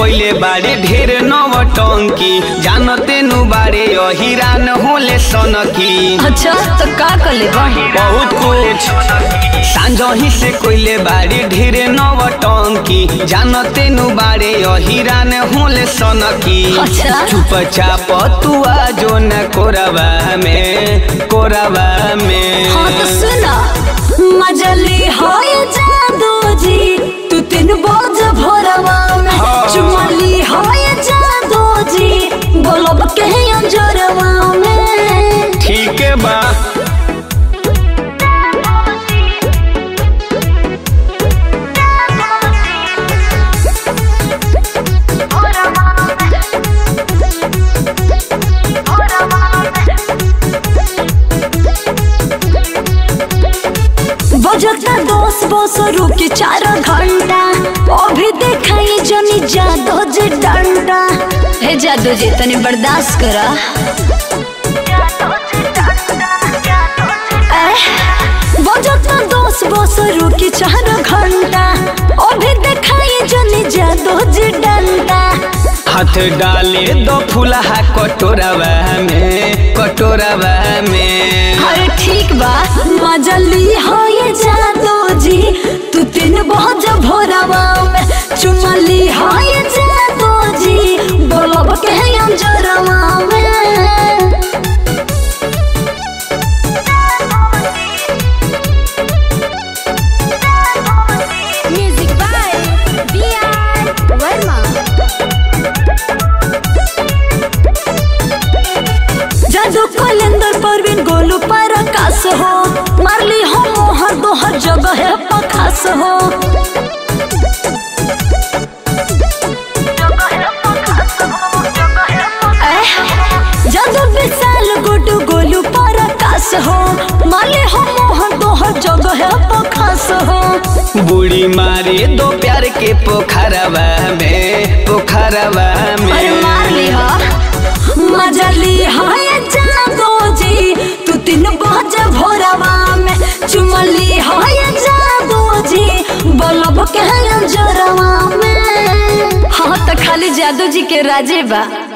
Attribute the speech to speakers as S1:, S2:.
S1: कोइले बाड़े ढेर नवटंकी जानते नु बाड़े अहिरान होले सनकी
S2: अच्छा तो का कर ले
S1: बहुत कुछ सांझही से कोइले बाड़े ढेर नवटंकी जानते नु बाड़े अहिरान होले सनकी
S2: अच्छा।
S1: चुपचाप तू आ जो न कोरबा में कोरबा में
S2: हाँ तो सुना मजली हो ये जादू जी तू तीन बोझ भोरवा में
S1: हाँ।
S2: चुमली हो ये जादू जी बोलब के अंजोरवा में
S1: ठीक है बा
S2: बजता दस बस रुकी चार घंटा अभी देखाई जनी जादू जी डंडा हे जादू जी तनी बर्दाश्त करा एह, बजता दस बस रुकी चार घंटा अभी देखाई जनी जादू जी डंडा
S1: हाथ डाले दो फुलहा कटोरवा में कटोरवा में
S2: अरे ठीक बा मजली हो ये जादू जी तू तीन बहुत भोरवा में चुमली हो ये जादू जी बोलब के हम जोरवा में music by B R Verma जादू कलेंदर परवीन गोलू पर आकाश हो मारली हो मोहर दोहर जगह है पखास हो एह, जादू विशाल गुडू गोलू पर आकाश हो मारली हो मोहर दोहर जगह है पखास हो
S1: बूढ़ी मारे दो प्यार के पोखरवा में पोखरवा
S2: अरे मार ली
S1: में
S2: हो मजली हो ये जादू जी तू तीन बज भोरवा में चुमली हो ये जादू जी बोलब के जोरवा में हाँ तो खाली जादू जी के राजे बा